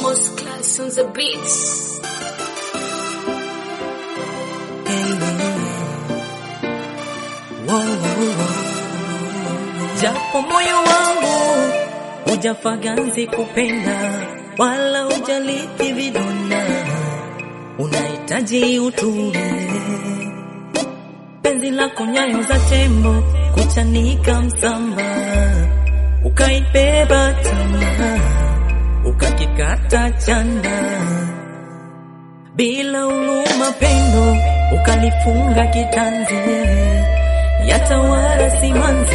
Most class on the beats. Japo moyo wangu hujafaganzi kupenda wala hujaliti vidonda, unahitaji utulie. Penzi lako nyayo za tembo kuchanika msamba, ukaibeba tamaa ukakikata chanda bila huruma, pendo ukalifunga kitanzi, yatawala simanzi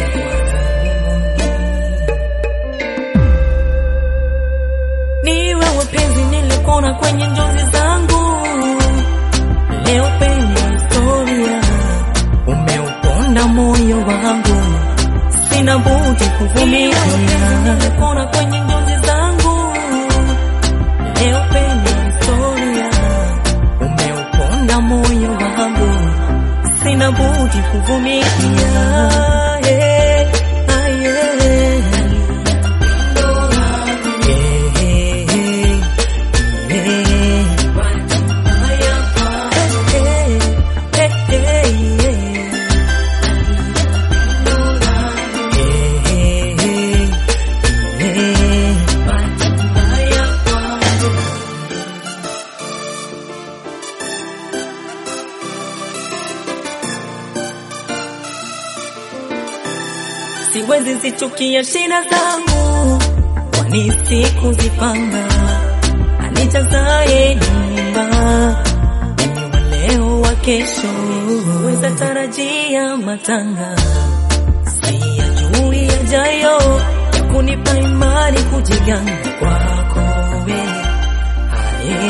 ni wewe penzi nilikona kwenye njozi zangu, leo penye historia umeuponda moyo wangu, sina budi kuvumilia. Nilikona kwenye njozi zangu, leo penye historia umeuponda moyo wangu, sina budi kuvumilia. Yeah, ah, yeah. Siwezi zichukia shida zangu, kwani sikuzipanga. Anijazaye nyumba mimi wa leo wa kesho, weza tarajia matanga, siyajui yajayo ya kunipa imani kujiganga kwako we Aye.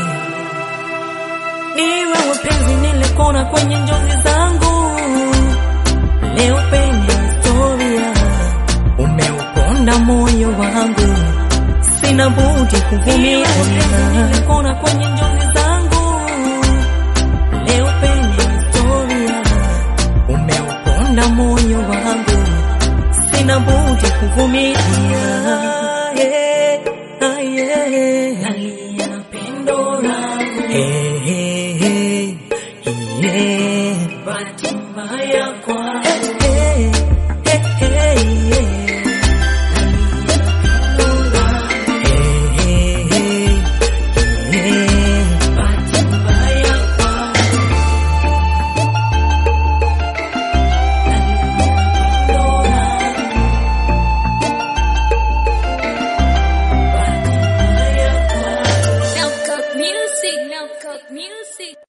Ni wewe penzi nilikona kwenye njozi zangu, leo penye historia umeuponda moyo wangu, sina budi kuvumilia. Nilikona kwenye njozi zangu, leo penye historia umeuponda moyo wangu, sina budi kuvumilia. Yeah, ah, yeah. Nalia na pendo langu Hey, hey, hey, yeah. Bahati mbaya kwa Hey, hey, hey, yeah. Hey, hey, hey, yeah. Bahati mbaya kwa Now cut music, now cut music.